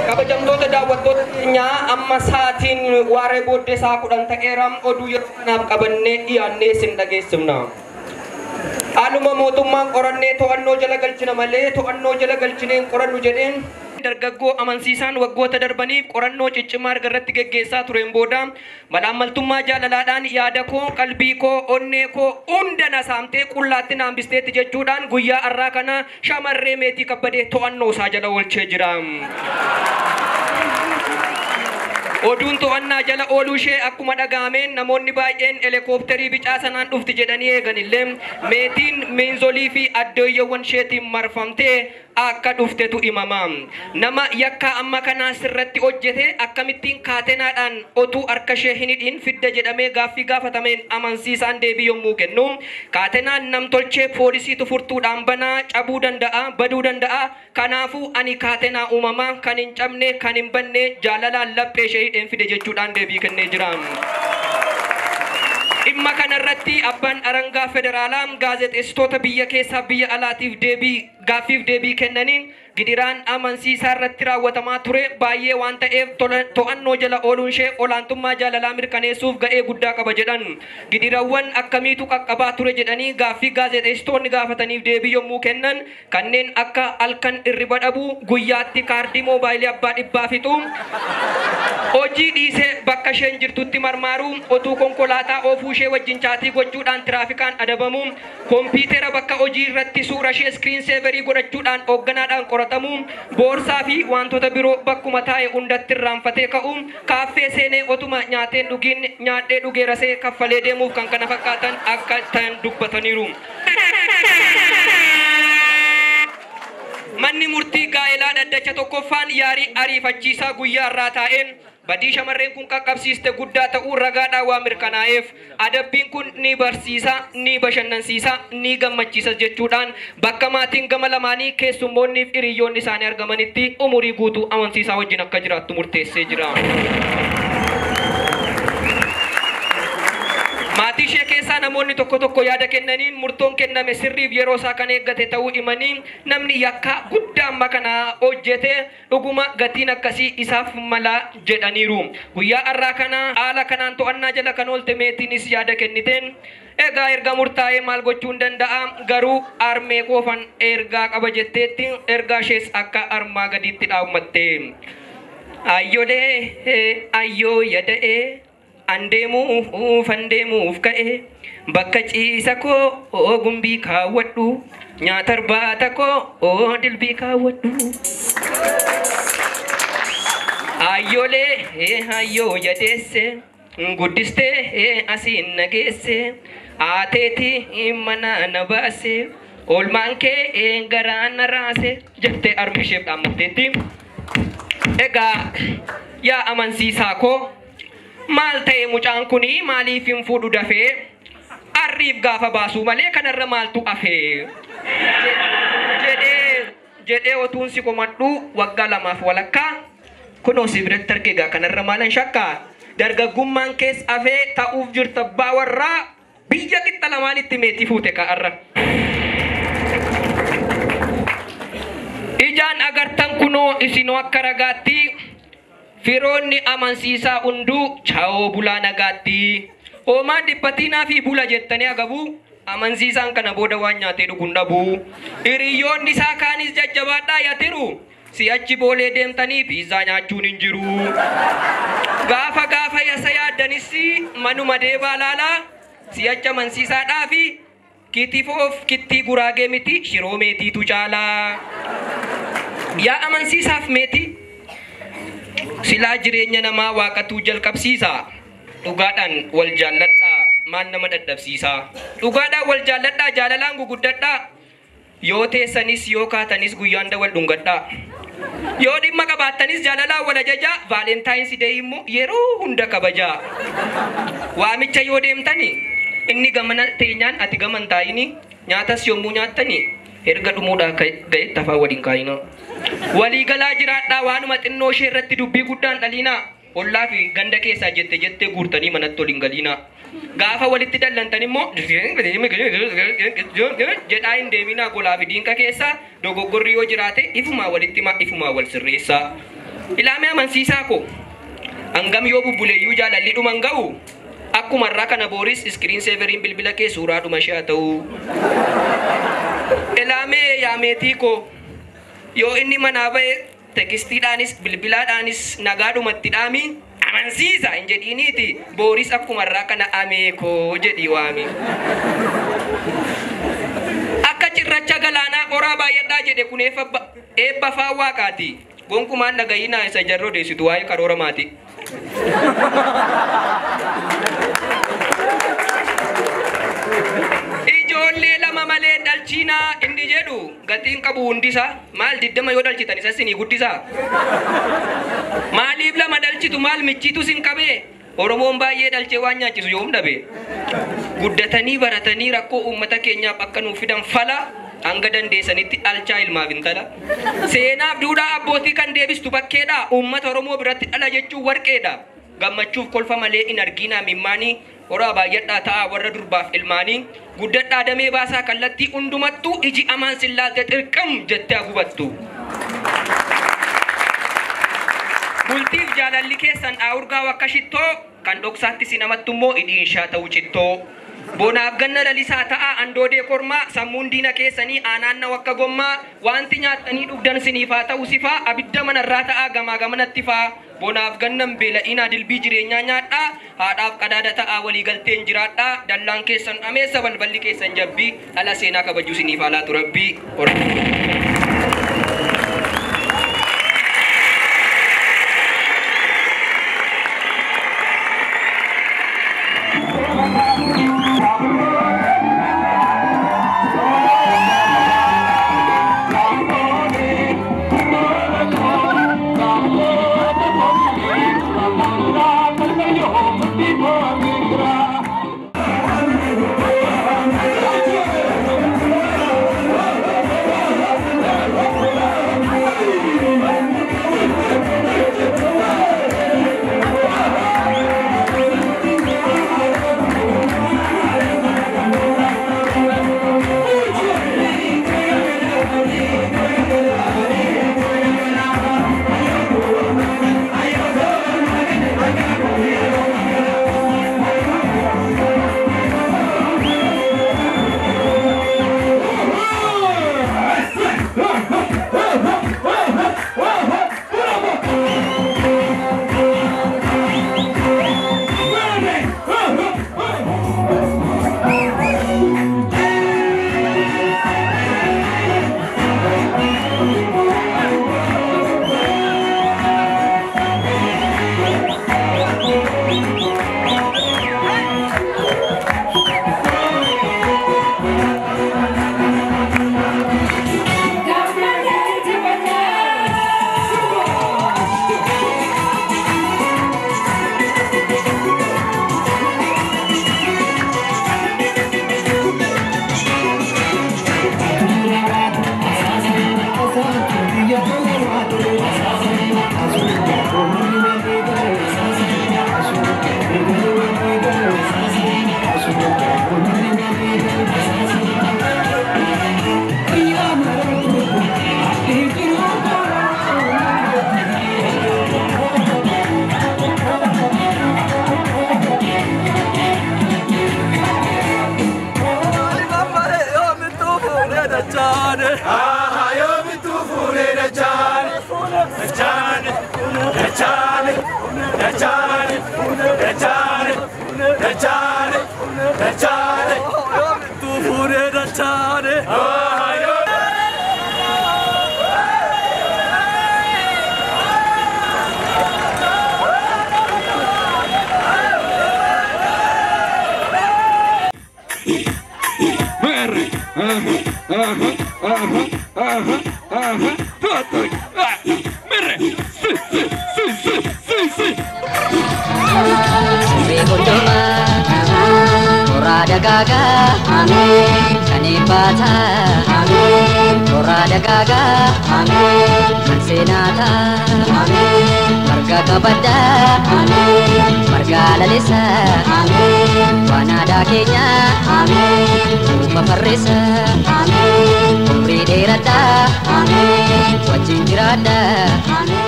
kabajamtoota daawwattoota keenyaa amma sa'aatiin waaree booddee isaa kudhan ta'eera oduu yeroo kanaaf qabannee dhiyaannee isin dhageessifna. Haaluma mootummaan qorannee to'annoo jala galchina malee to'annoo jala galchineen qorannu jedheen dargaggoo amansiisaan waggoota darbaniif qorannoo ciccimaa erga irratti geggeessaa tureen booda malaammaltummaa jaalalaadhaan yaada koo qalbii koo onnee koo hunda na saamtee qullaatti naambisteetti jechuudhaan guyyaa har'aa kana shamarree meetii kabbadee to'annoo isaa jala oolchee jira. Oduun to'annaa jala ooluu ishee akkuma dhagaameen namoonni baay'een helikoophtarii bicaa sanaan dhufti jedhanii eegan illee meetiin miinzolii fi addooyyawwan isheetiin marfamtee akka dhuftetu himama. Nama yakka amma kanaa sirratti hojjete akkamittiin kaatenaadhaan otuu harka ishee hin hidhiin fidda jedhamee gaaffii gaafatameen amansiisaan deebii yommuu kennu kaatenaan namtolchee poolisiitu furtuudhaan banaa cabuu danda'a baduu danda'a kanaafuu ani kaatenaa uumamaa kan hin cabne kan hin banne jaalalaan laphee ishee hidheen fide jechuudhaan deebii kennee jira. Dhimma kanarratti abbaan arangaa federaalaa gaazexeessitoota biyya keessaa biyya alaatiif deebii gaaffiif deebii kennaniin gidiraan amansiisaa irratti raawwatamaa ture baay'ee waan ta'eef to'annoo jala ooluun ishee olaantummaa jaalalaa mirkaneessuuf ga'ee guddaa qaba jedhan gidirawwan akkamiitu qaqqabaa ture jedhanii gaaffii gaazexeessitoonni gaafataniif deebii yommuu kennan kanneen akka halkan irriba dhabuu guyyaatti kaardii moobaayilii abbaa dhibbaa fixu hojii dhiisee bakka isheen jirtutti marmaaruu otuu konkolaataa oofuu ishee wajjin chaatii gochuudhaan tiraafikaan adabamu kompiitera bakka hojii irratti suura ishee iskiriin seeverii godhachuudhaan hoogganaadhaan qoratamu boorsaa fi wantoota biroo bakkuma taa'e hundatti irraanfatee ka'u kaaffee seenee otuma nyaateen dhugiin nyaadhee dhugee rasee kaffalee deemuuf kan kana fakkaatan akka ta'an dubbataniiru. Manni murtii gaa'elaa dhaddacha tokkoffaan yaarii ariifachiisaa guyyaa irraa taa'een badii shamarreen kun qaqqabsiiste guddaa ta'uu ragaadhaan waa mirkanaa'eef adabbiin kun ni barsiisa ni bashannansiisa ni gammachiisa jechuudhaan bakka maatiin gama lamaanii keessummoonnii fi hiriyoonni isaanii argamanitti umurii guutuu amansiisaa wajjin akka jiraattu murteessee jira. Maatii ishee keessaa namoonni tokko tokko yaada kennaniin murtoon kenname sirriif yeroo isaa kan eeggate ta'uu himanii namni yakka guddaa amma kana hojjete dhuguma gatiin akkasii isaaf mala jedhaniiru. Guyyaa har'aa kana haala kanaan to'annaa jala kan oolte meetiinis yaada kenniteen egaa erga murtaa'ee maal gochuu hin danda'a garuu armee qoofan ergaa qaba jetteetti ergaa ishees akka armaa gadiitti dhaabmatte. Ayyolee ayyoo yada'ee andeemuuf andeemuuf ka'e bakka ciisa koo gumbii kaawwadhu nyaata irbaata koo dilbii kaawwadhu. Ayyoolee ayyoo yadeesse guddistee asiin nageesse aateeti mana na baase oolmaan kee garaa na raase jettee armi isheef dhaammatteetti. Egaa yaa amansiisaa koo maal ta'e mucaan kuni maaliif hin fuudhu dafee arriif gaafa baasuu malee kanarra maaltu afee jedhee jedhee otuun si komadhu waggaa lamaaf walakkaa kunoo si biratti argeegaa kanarra maalan shakkaa dargaggummaan kees afee ta'uuf jirta abbaa warraa biyya qixxa lamaanitti meetii fuute ka'arra. Ijaan agartan kunoo isinoo akka ragaatti firoonni amansiisaa hunduu chaa'oo bulaa nagaatti. Hoomaan dhibbatiinaa fi bula jettanii agabu amansiisaan kana booda waan nyaatee dhuguun dhabu. Hiriyoonni isaa kaanis jajjabaadhaa yatiru. Si'achi boolee deemtanii piizzaa nyaachuun hin jiru. Gaafa gaafa yasa yaaddanis manuma deebaa laalaa si'achi amansiisaadhaa fi kitifoof kittii guraagee miti shiroo meetiitu caalaa. Yaa amansiisaaf meetii. silaa jireenya namaa waaqatuu jalqabsiisa dhugaadhaan wal jaalladhaa maan nama dadhabsiisa dhugaadhaan wal jaalladhaa jaalalaan guguddadhaa yoo teessanis yoo kaatanis guyyaan wal dhungadhaa yoo dhimma qabaattanis jaalalaan wal ajajaa vaalentaayinsi dee immoo yeroo hunda kabajaa waamicha yoo deemtani inni gamana teenyaan ati gaman taayini nyaatas yommuu nyaattani erga dhumuudhaa ga'etti afaan waliin kaayinaa. waliigalaa jiraadhaa waanuma xinnoo ishee irratti dubbii guddaan dhaliinaa ollaa fi ganda keessaa jette jettee guurtanii manatti waliin galiinaa gaafa walitti dallantan immoo jedhaa hin deeminaa golaa fi diinqa keessaa dogoggorri yoo jiraate ifumaa walitti himaa ifumaa wal sirreessaa Ilaamee amansiisaa ko. Hangam yoo bubbuleeyyuu jaalalli dhuman ga'u. Akkuma irraa kana booris iskiriin seeveriin bilbila kee suuraa dhuma ishee haa ta'u. Ilaamee yaameetii ko. Yoo inni manaa ba'e tekistiidhaanis bilbilaadhaanis nagaadhumatti dhaami. Amansiisa hin jedhiiniiti. Booris akkuma irraa kana ameekoo jedhi waami. Akka cirracha galaanaa qoraa baay'adhaa jedhe kun eebba faa waaqaati. Gonkumaan dhagayinaa isa jarroo deessitu waa'ee karoora maati. Ijoollee lama malee dhalchiinaa inni jedhu gatiin qabu hundisaa maal diddama yoo dhalchitan isa sinii guddisaa. Maaliif lama dhalchitu maal michiitu sin qabee? Oromoon baay'ee dhalchee waan nyaachisu yoom dhabe. Guddatanii baratanii rakkoo uummata keenyaaf akka nuuf fidan fala hanga dandeessanitti dhalchaa ilmaaf intala. Seenaaf duudhaa abbootii kan deebistu bakkeedha. Uummata Oromoo biratti dhala jechuun warqeedha. Gammachuuf kolfa malee hin arginaa mimmaanii horaa baay'adhaa ta'a warra durbaaf ilmaanii guddadhaa damee baasaa kallattii hundumattuu iji amaan sillaalte xirqam jettee gubattu. Bultiif jaalalli keessan dhaawurgaa akka shittoo kan dhoksaatti si namattu immoo hidhiinshaa ta'u cittoo. Bonaaf ganna lalisaa ta'a andoodee kormaa sammuun diina keessanii aanaanna wakka gommaa wanti nyaattanii dhugdan siniif haa ta'u sifaa abidda manarraa ta'a gamaa gamanatti faa. Bonaaf gannan beela'inaa dilbii jireenyaa nyaadhaa haadhaaf qadaada ta'a waliigalteen jiraadhaa dallaan keessan dhameessa balballi keessan jabbii ala seenaa kabajuu siniif haa laatu rabbii. dagaga amin kanibata amin tora dagaga amin mansenata amin marga kabada amin marga lalisa amin wanada kenya amin uma farrisa amin umri dheerada amin wajjin jiraadha amin